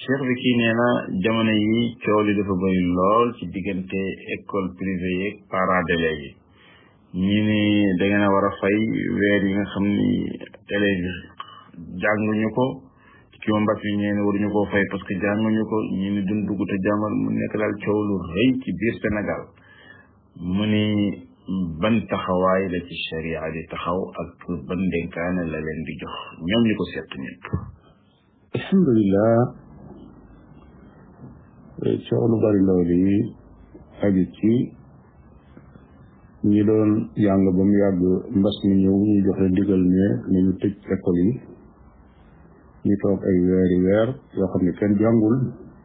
cheikh bi kii nee na jamono yi coow li dafa bëri lool ci diggante école privée yeeg parents d'élèves yi ñi ni da ngeen a war a fay weer yi nga xam ni élèves yi jànguñu ko ci ma mbas mi ñeen waruñu koo fay parce que jànguñu ko ñi ni duñ dugg te jàngal mu nekk daal coow lu rëy ci biir Sénégal mu ni ban taxawaay la ci sharia di taxaw ak ban dénkaane la leen di jox ñoom ñi ko seet ñëpp alhamdulilah coow lu bari loolu yi aju ci ñi doon jàng ba mu yàgg mbas mi ñëw ñu joxe ndigal ne nañu tëj école yi ñu toog ay weeri weer yoo xam ne kenn jàngul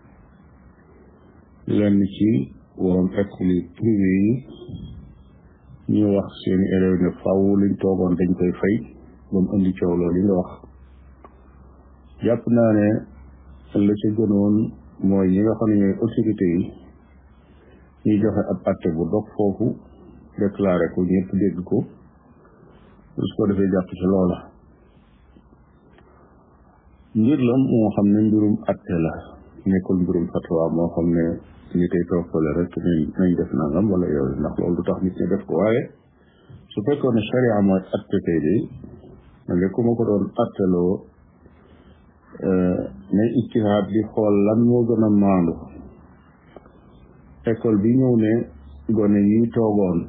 lenn ci waroon école yi privé yi ñu wax seeni élèves ne faw liñ toogoon dañ koy fay ba mu indi coow loolu yi nga wax jàpp naa ne la ca gënoon mooy ñi nga xam ne ñooy autorité yi ñuy joxe ab atte bu dog foofu déclaré ko ñëpp dégg ko su ko defee jàpp ci loola mbir la moo xam ne mbirum atte la nekkul mbirum fatwa moo xam ne ñi koy toppale rek nañ nañ def nangam wala yooyu ndax loolu du tax nit ñi def ko waaye su fekkoon ne charia mooy atte tey de man de ku ma ko doon atteloo ne ijtihaad di xool lan moo gën a maandu école bi ñëw ne gone yi toogoon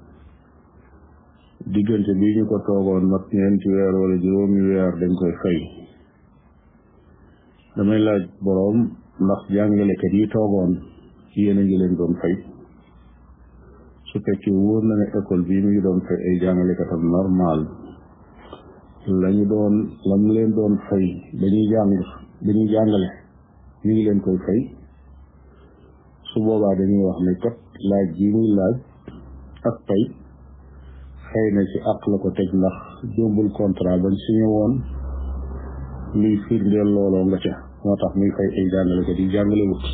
diggante bi ñu ko toogoon mat ñeenti weer wala juróomi weer dañ koy fay damay laaj boroom ndax jàngalekat yi toogoon yéen a ngi leen doon fay su fekkee wóor na ne école bii mi ngi doon fay ay jàngalekatam normal lañu doon lam leen doon fay dañuy jàng dañuy jàngale ñu ngi leen koy fay su boobaa dañuy wax ne kat laaj ji muy laaj ak pay xëy na ci àq la ko teg ndax jómbul contrat bañ signé woon luy firndeel looloo nga ca moo tax muy fay ay jàngalekat yi jàngale wut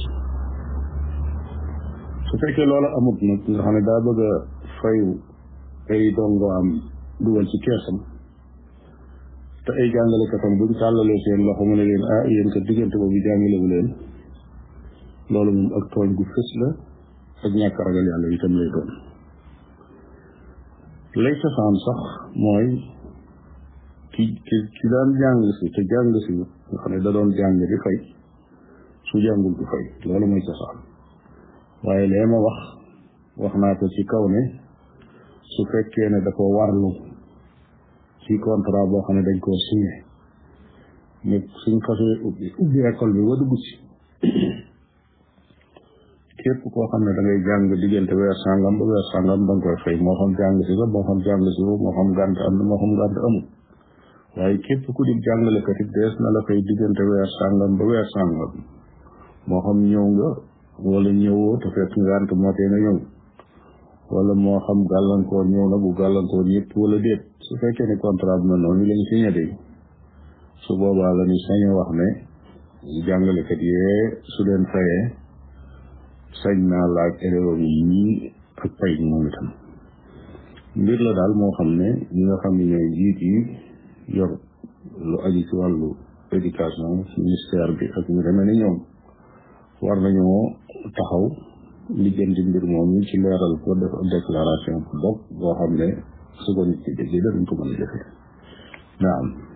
su fekkee loola amut nag nga xam ne daa bëgg a fayu ay dongo am dugal ci keesam te ay jàngalekatam buñ tàllalee seen loxo mu ne leen ah yéen ko diggante boobu jàngalewu leen loolu moom ak tooñ gu fës la ak ñàkk ragal yàlla itam lay doon lay safaan sax mooy ki ki ki daan jàng si te jàng si nga xam ne da doon jàng di fay su jàngul du fay loolu mooy safaan waaye lee ma wax wax naa ko ci kaw ne su fekkee ne dafa warlu ci contrat boo xam ne dañ koo signé ne suñ xasee ubbi ubbi école bi ba dugg ci képp koo xam ne da ngay jàng diggante weer sàngam ba weer sàngam da nga koy fay moo xam jàng si la moo xam jàng si la moo xam gànt am na moo xam gànt amul waaye képp ku di jàngalekat it dees na la fay diggante weer sàngam ba weer sàngam moo xam ñëw nga wala ñëwoo te fekk ngànt moo tee nga ñëw wala moo xam gàllankoor ñëw na bu gàllankoor yëpp wala déet su fekkee ne contrat bi mel noonu lañ signé de su boobaa la ñu sañ a wax ne jàngalekat yee su leen fayee sañ naa laaj élèves yi ak pay gi moom itam mbir la daal moo xam ne ñi nga xam ne ñooy jiit yi yor lu aju ci wàllu éducation ministère bi ak ñu demee ni ñoom war nañoo taxaw lijjanti mbir moom ñu ci leeral ko def déclaration bu bokk boo xam ne su ko nit ci déggee dañ ko mën a defee naam